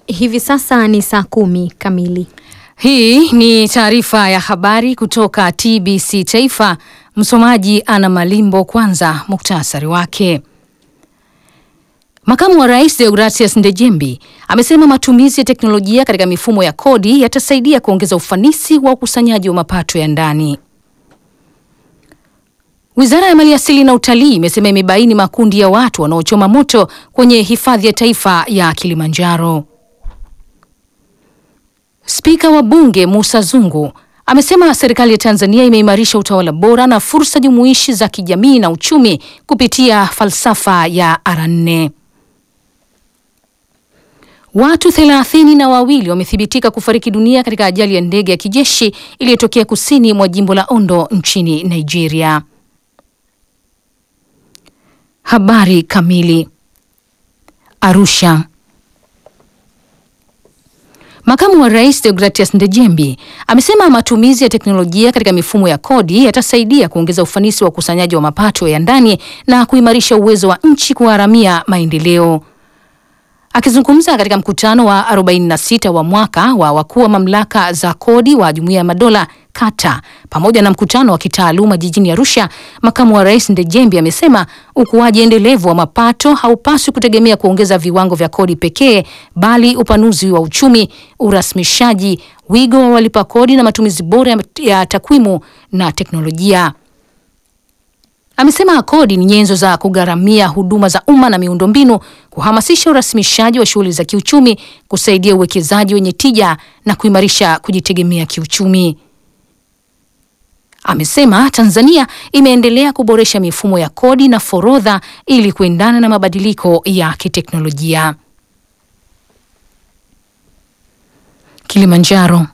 Hivi sasa ni saa kumi kamili. Hii ni taarifa ya habari kutoka TBC Taifa. Msomaji Ana Malimbo. Kwanza muktasari wake. Makamu wa Rais Deogratias Ndejembi amesema matumizi ya teknolojia katika mifumo ya kodi yatasaidia kuongeza ufanisi wa ukusanyaji wa mapato ya ndani. Wizara ya Maliasili na Utalii imesema imebaini makundi ya watu wanaochoma moto kwenye hifadhi ya taifa ya Kilimanjaro. Spika wa Bunge Musa Zungu amesema serikali ya Tanzania imeimarisha utawala bora na fursa jumuishi za kijamii na uchumi kupitia falsafa ya R4. Watu thelathini na wawili wamethibitika kufariki dunia katika ajali ya ndege ya kijeshi iliyotokea kusini mwa jimbo la Ondo nchini Nigeria. Habari kamili. Arusha. Makamu wa Rais Deogratias Ndejembi amesema matumizi ya teknolojia katika mifumo ya kodi yatasaidia kuongeza ufanisi wa ukusanyaji wa mapato ya ndani na kuimarisha uwezo wa nchi kuharamia maendeleo. Akizungumza katika mkutano wa 46 wa mwaka wa wakuu wa mamlaka za kodi wa Jumuiya ya Madola kata pamoja na mkutano wa kitaaluma jijini Arusha, makamu wa rais Ndejembi amesema ukuaji endelevu wa mapato haupaswi kutegemea kuongeza viwango vya kodi pekee, bali upanuzi wa uchumi, urasmishaji, wigo wa walipa kodi na matumizi bora ya takwimu na teknolojia. Amesema kodi ni nyenzo za kugharamia huduma za umma na miundombinu, kuhamasisha urasimishaji wa shughuli za kiuchumi, kusaidia uwekezaji wenye tija na kuimarisha kujitegemea kiuchumi. Amesema Tanzania imeendelea kuboresha mifumo ya kodi na forodha ili kuendana na mabadiliko ya kiteknolojia. Kilimanjaro.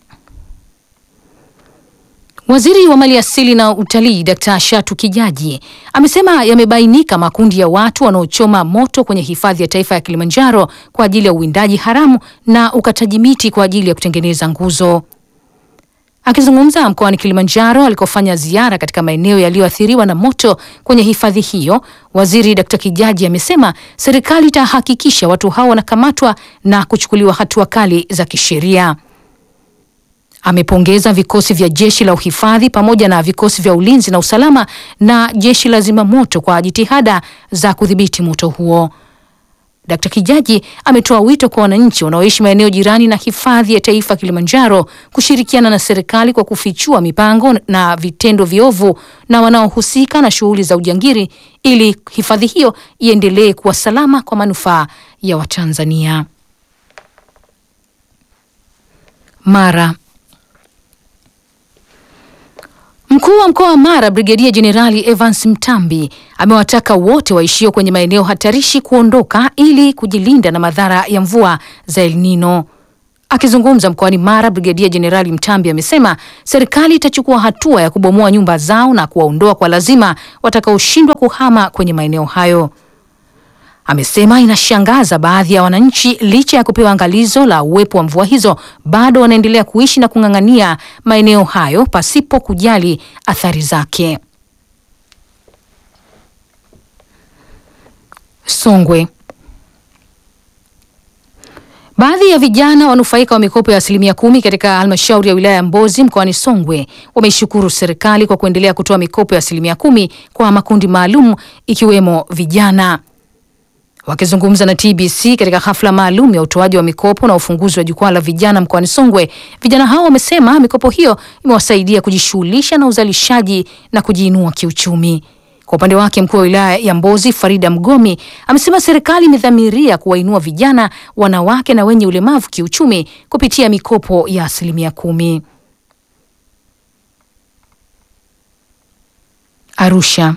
Waziri wa Maliasili na Utalii Dkt. Shatu Kijaji amesema yamebainika makundi ya watu wanaochoma moto kwenye hifadhi ya taifa ya Kilimanjaro kwa ajili ya uwindaji haramu na ukataji miti kwa ajili ya kutengeneza nguzo. Akizungumza mkoani Kilimanjaro alikofanya ziara katika maeneo yaliyoathiriwa na moto kwenye hifadhi hiyo, Waziri Dkt. Kijaji amesema serikali itahakikisha watu hao wanakamatwa na kuchukuliwa hatua kali za kisheria. Amepongeza vikosi vya jeshi la uhifadhi pamoja na vikosi vya ulinzi na usalama na jeshi la zimamoto kwa jitihada za kudhibiti moto huo. Dkt. Kijaji ametoa wito kwa wananchi wanaoishi maeneo jirani na hifadhi ya taifa Kilimanjaro kushirikiana na serikali kwa kufichua mipango na vitendo viovu na wanaohusika na shughuli za ujangiri ili hifadhi hiyo iendelee kuwa salama kwa manufaa ya Watanzania. Mara Mkuu wa mkoa wa Mara Brigedia Jenerali Evans Mtambi amewataka wote waishio kwenye maeneo hatarishi kuondoka ili kujilinda na madhara ya mvua za El Nino. Akizungumza mkoani Mara, Brigedia Jenerali Mtambi amesema serikali itachukua hatua ya kubomoa nyumba zao na kuwaondoa kwa lazima watakaoshindwa kuhama kwenye maeneo hayo. Amesema inashangaza baadhi ya wananchi licha ya kupewa angalizo la uwepo wa mvua hizo bado wanaendelea kuishi na kung'ang'ania maeneo hayo pasipo kujali athari zake. Songwe. Baadhi ya vijana wanufaika wa mikopo ya asilimia kumi katika halmashauri ya wilaya ya Mbozi mkoani Songwe wameishukuru serikali kwa kuendelea kutoa mikopo ya asilimia kumi kwa makundi maalum ikiwemo vijana. Wakizungumza na TBC katika hafla maalum ya utoaji wa mikopo na ufunguzi wa jukwaa la vijana mkoani Songwe, vijana hao wamesema mikopo hiyo imewasaidia kujishughulisha na uzalishaji na kujiinua kiuchumi. Kwa upande wake, mkuu wa wilaya ya Mbozi Farida Mgomi amesema serikali imedhamiria kuwainua vijana, wanawake na wenye ulemavu kiuchumi kupitia mikopo ya asilimia kumi. Arusha.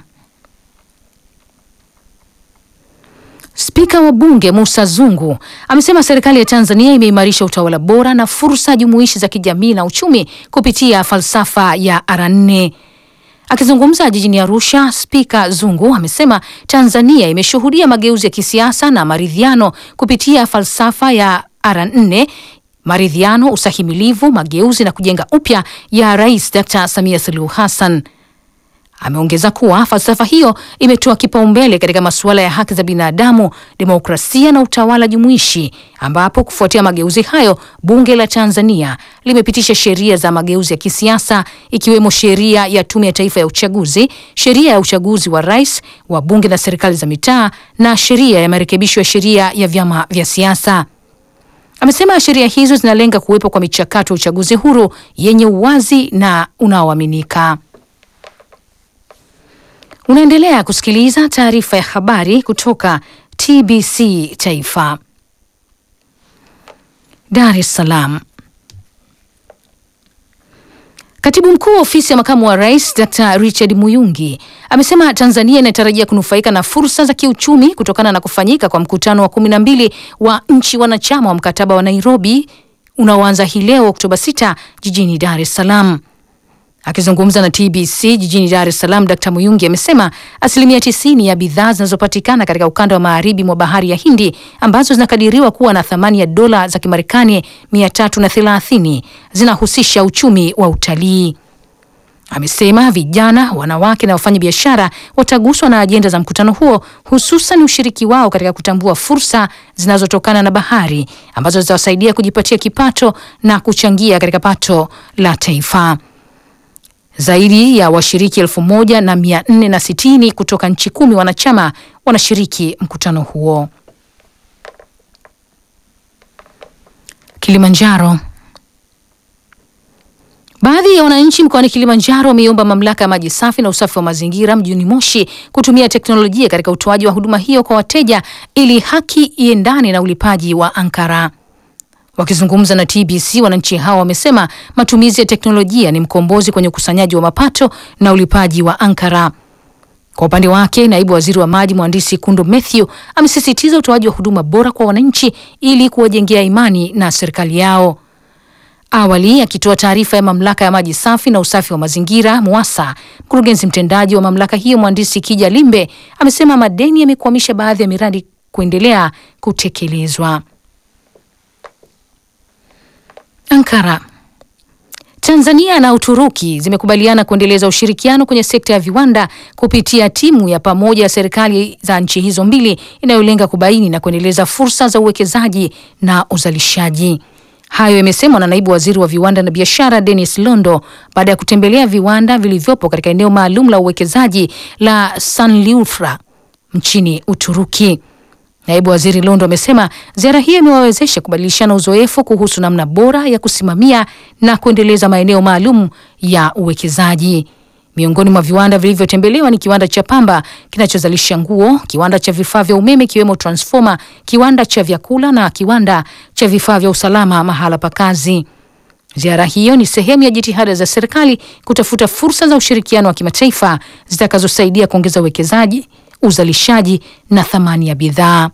Spika wa Bunge Musa Zungu amesema serikali ya Tanzania imeimarisha utawala bora na fursa jumuishi za kijamii na uchumi kupitia falsafa ya R4. Akizungumza jijini Arusha, Spika Zungu amesema Tanzania imeshuhudia mageuzi ya kisiasa na maridhiano kupitia falsafa ya R4 maridhiano, usahimilivu, mageuzi na kujenga upya ya Rais Dr. Samia Suluhu Hassan. Ameongeza kuwa falsafa hiyo imetoa kipaumbele katika masuala ya haki za binadamu, demokrasia na utawala jumuishi, ambapo kufuatia mageuzi hayo bunge la Tanzania limepitisha sheria za mageuzi ya kisiasa ikiwemo sheria ya Tume ya Taifa ya Uchaguzi, sheria ya uchaguzi wa rais, wa bunge na serikali za mitaa na sheria ya marekebisho ya sheria ya vyama vya siasa. Amesema sheria hizo zinalenga kuwepo kwa michakato ya uchaguzi huru yenye uwazi na unaoaminika. Unaendelea kusikiliza taarifa ya habari kutoka TBC Taifa. Dar es Salaam. Katibu mkuu wa ofisi ya makamu wa rais Dr Richard Muyungi amesema Tanzania inatarajia kunufaika na fursa za kiuchumi kutokana na kufanyika kwa mkutano wa kumi na mbili wa nchi wanachama wa mkataba wa Nairobi unaoanza hii leo Oktoba 6 jijini Dar es Salaam. Akizungumza na TBC jijini Dar es Salaam, Dkt Muyungi amesema asilimia tisini ya bidhaa zinazopatikana katika ukanda wa magharibi mwa bahari ya Hindi ambazo zinakadiriwa kuwa na thamani ya dola za Kimarekani mia tatu na thelathini zinahusisha uchumi wa utalii. Amesema vijana, wanawake na wafanyabiashara wataguswa na ajenda za mkutano huo, hususan ushiriki wao katika kutambua fursa zinazotokana na bahari ambazo zitawasaidia kujipatia kipato na kuchangia katika pato la taifa. Zaidi ya washiriki elfu moja na mia nne na sitini kutoka nchi kumi wanachama wanashiriki mkutano huo. Kilimanjaro. Baadhi ya wananchi mkoani Kilimanjaro wameiomba mamlaka ya maji safi na usafi wa mazingira mjini Moshi kutumia teknolojia katika utoaji wa huduma hiyo kwa wateja ili haki iendane na ulipaji wa ankara. Wakizungumza na TBC, wananchi hao wamesema matumizi ya teknolojia ni mkombozi kwenye ukusanyaji wa mapato na ulipaji wa ankara. Kwa upande wake, naibu waziri wa maji mhandisi Kundo Mathew amesisitiza utoaji wa huduma bora kwa wananchi ili kuwajengea imani na serikali yao. Awali akitoa taarifa ya mamlaka ya maji safi na usafi wa mazingira MUWASA, mkurugenzi mtendaji wa mamlaka hiyo mhandisi Kija Limbe amesema madeni yamekwamisha baadhi ya miradi kuendelea kutekelezwa. Ankara. Tanzania na Uturuki zimekubaliana kuendeleza ushirikiano kwenye sekta ya viwanda kupitia timu ya pamoja ya serikali za nchi hizo mbili inayolenga kubaini na kuendeleza fursa za uwekezaji na uzalishaji. Hayo yamesemwa na naibu waziri wa viwanda na biashara Dennis Londo baada ya kutembelea viwanda vilivyopo katika eneo maalum la uwekezaji la Sanliurfa nchini Uturuki. Naibu waziri Londo amesema ziara hiyo imewawezesha kubadilishana uzoefu kuhusu namna bora ya kusimamia na kuendeleza maeneo maalum ya uwekezaji. Miongoni mwa viwanda vilivyotembelewa ni kiwanda cha pamba kinachozalisha nguo, kiwanda cha vifaa vya umeme ikiwemo transfoma, kiwanda cha vyakula na kiwanda cha vifaa vya usalama mahala pa kazi. Ziara hiyo ni sehemu ya jitihada za serikali kutafuta fursa za ushirikiano wa kimataifa zitakazosaidia kuongeza uwekezaji, uzalishaji na thamani ya bidhaa.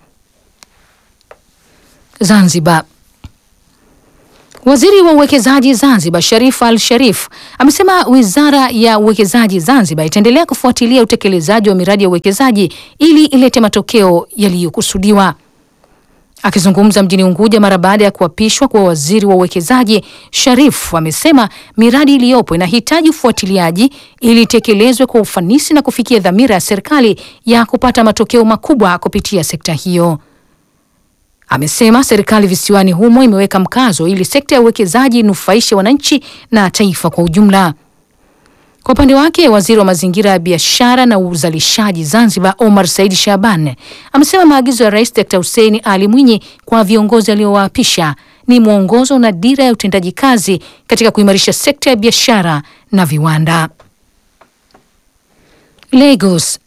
Zanzibar. Waziri wa uwekezaji Zanzibar Sharif Al Sharif amesema wizara ya uwekezaji Zanzibar itaendelea kufuatilia utekelezaji wa miradi ya uwekezaji ili ilete matokeo yaliyokusudiwa. Akizungumza mjini Unguja mara baada ya kuapishwa kwa waziri wa uwekezaji, Sharif amesema miradi iliyopo inahitaji ufuatiliaji ili itekelezwe kwa ufanisi na kufikia dhamira ya serikali ya kupata matokeo makubwa kupitia sekta hiyo. Amesema serikali visiwani humo imeweka mkazo ili sekta ya uwekezaji inufaishe wananchi na taifa kwa ujumla. Kwa upande wake, waziri wa mazingira ya biashara na uzalishaji Zanzibar Omar Said Shaban amesema maagizo ya Rais Dr Hussein Ali Mwinyi kwa viongozi aliowaapisha ni mwongozo na dira ya utendaji kazi katika kuimarisha sekta ya biashara na viwanda. Lagos.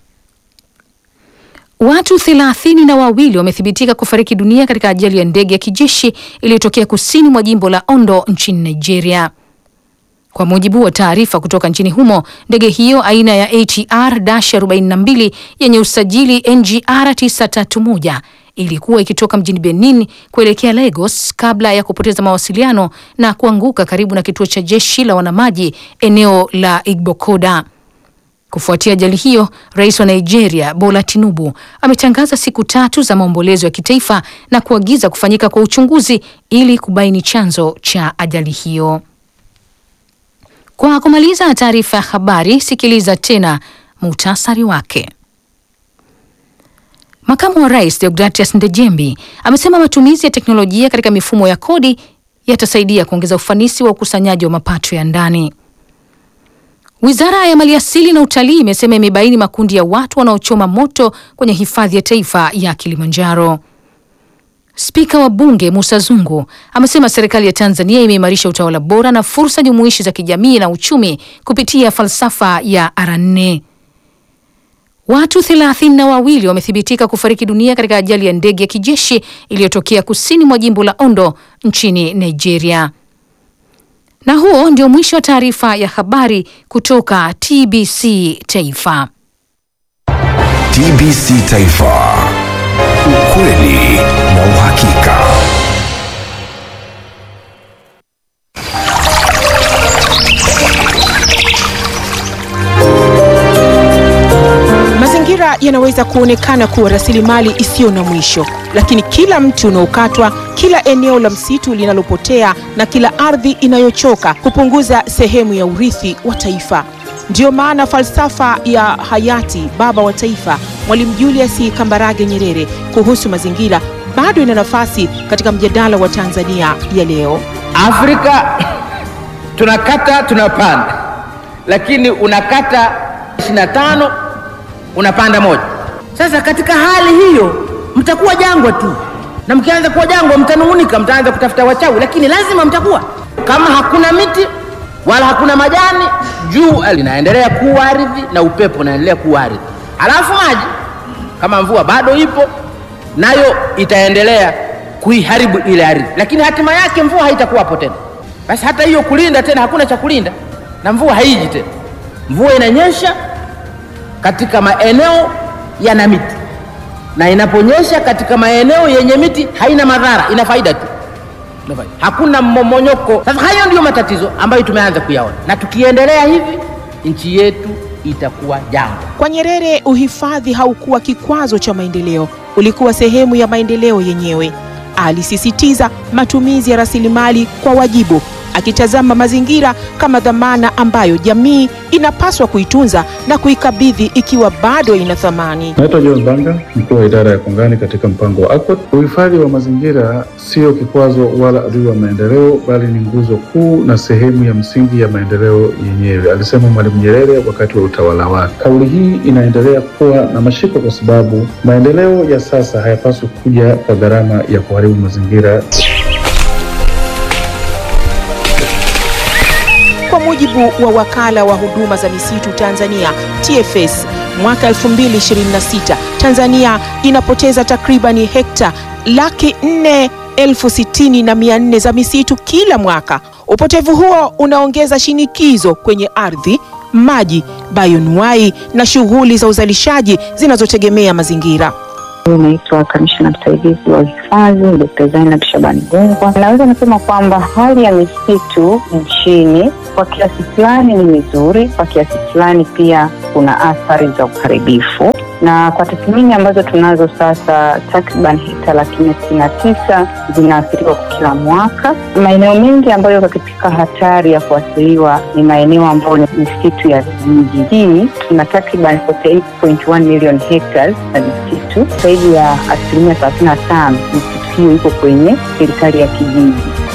Watu thelathini na wawili wamethibitika kufariki dunia katika ajali ya ndege ya kijeshi iliyotokea kusini mwa jimbo la Ondo nchini Nigeria. Kwa mujibu wa taarifa kutoka nchini humo, ndege hiyo aina ya ATR-42 yenye usajili NGR 931 ilikuwa ikitoka mjini Benin kuelekea Lagos kabla ya kupoteza mawasiliano na kuanguka karibu na kituo cha jeshi la wanamaji eneo la Igbokoda. Kufuatia ajali hiyo, rais wa Nigeria Bola Tinubu ametangaza siku tatu za maombolezo ya kitaifa na kuagiza kufanyika kwa uchunguzi ili kubaini chanzo cha ajali hiyo. Kwa kumaliza taarifa ya habari, sikiliza tena muhtasari wake. Makamu wa Rais Deogratias Ndejembi amesema matumizi ya teknolojia katika mifumo ya kodi yatasaidia kuongeza ufanisi wa ukusanyaji wa mapato ya ndani. Wizara ya Maliasili na Utalii imesema imebaini makundi ya watu wanaochoma moto kwenye hifadhi ya taifa ya Kilimanjaro. Spika wa Bunge Musa Zungu amesema serikali ya Tanzania imeimarisha utawala bora na fursa jumuishi za kijamii na uchumi kupitia falsafa ya R4. Watu thelathini na wawili wamethibitika kufariki dunia katika ajali ya ndege ya kijeshi iliyotokea kusini mwa jimbo la Ondo nchini Nigeria. Na huo ndio mwisho wa taarifa ya habari kutoka TBC Taifa. TBC Taifa. Ukweli na uhakika. Mazingira yanaweza kuonekana kuwa rasilimali isiyo na mwisho, lakini kila mti unaokatwa, kila eneo la msitu linalopotea na kila ardhi inayochoka hupunguza sehemu ya urithi wa taifa. Ndiyo maana falsafa ya hayati baba wa taifa Mwalimu Julius Kambarage Nyerere kuhusu mazingira bado ina nafasi katika mjadala wa Tanzania ya leo. Afrika tunakata tunapanda, lakini unakata 25 unapanda moja. Sasa katika hali hiyo mtakuwa jangwa tu, na mkianza kuwa jangwa mtanung'unika, mtaanza kutafuta wachawi, lakini lazima mtakuwa. Kama hakuna miti wala hakuna majani, jua linaendelea kuwa ardhi na upepo unaendelea kuwa ardhi, alafu maji kama mvua bado ipo nayo itaendelea kuiharibu ile ardhi, lakini hatima yake mvua haitakuwapo tena. Basi hata hiyo kulinda tena, hakuna cha kulinda na mvua haiji tena. Mvua inanyesha katika maeneo yana miti, na inaponyesha katika maeneo yenye miti haina madhara, ina faida tu, Ina faida. hakuna mmomonyoko. Sasa hayo ndiyo matatizo ambayo tumeanza kuyaona, na tukiendelea hivi nchi yetu itakuwa jangwa. Kwa Nyerere, uhifadhi haukuwa kikwazo cha maendeleo, ulikuwa sehemu ya maendeleo yenyewe. Alisisitiza matumizi ya rasilimali kwa wajibu, akitazama mazingira kama dhamana ambayo jamii inapaswa kuitunza na kuikabidhi ikiwa bado ina thamani. Naitwa John Banga, mkuu wa idara ya kongani katika mpango wa ACOT. Uhifadhi wa mazingira sio kikwazo wala adui wa maendeleo, bali ni nguzo kuu na sehemu ya msingi ya maendeleo yenyewe, alisema Mwalimu Nyerere wakati wa utawala wake. Kauli hii inaendelea kuwa na mashiko kwa sababu maendeleo ya sasa hayapaswi kuja kwa gharama ya kuharibu mazingira. Kwa mujibu wa wakala wa huduma za misitu Tanzania TFS, mwaka 2026 Tanzania inapoteza takribani hekta laki nne elfu sitini na mia nne za misitu kila mwaka. Upotevu huo unaongeza shinikizo kwenye ardhi, maji, bayonuai na shughuli za uzalishaji zinazotegemea mazingira. Naitwa kamishna msaidizi wa uhifadhi Dkt. Zainab Shabani Gungwa. Naweza nasema kwamba hali ya misitu nchini kwa kiasi fulani ni mizuri, kwa kiasi fulani pia kuna athari za uharibifu, na kwa tathmini ambazo tunazo sasa, takriban hekta laki nne sitini na tisa zinaathiriwa kwa kila mwaka. Maeneo mengi ambayo yako katika hatari ya kuathiriwa ni maeneo ambayo ni misitu ya vijiji. Hii tuna takriban 48.1 million hectares na misitu zaidi ya asilimia thelathini na tano misitu hiyo iko kwenye serikali ya kijiji.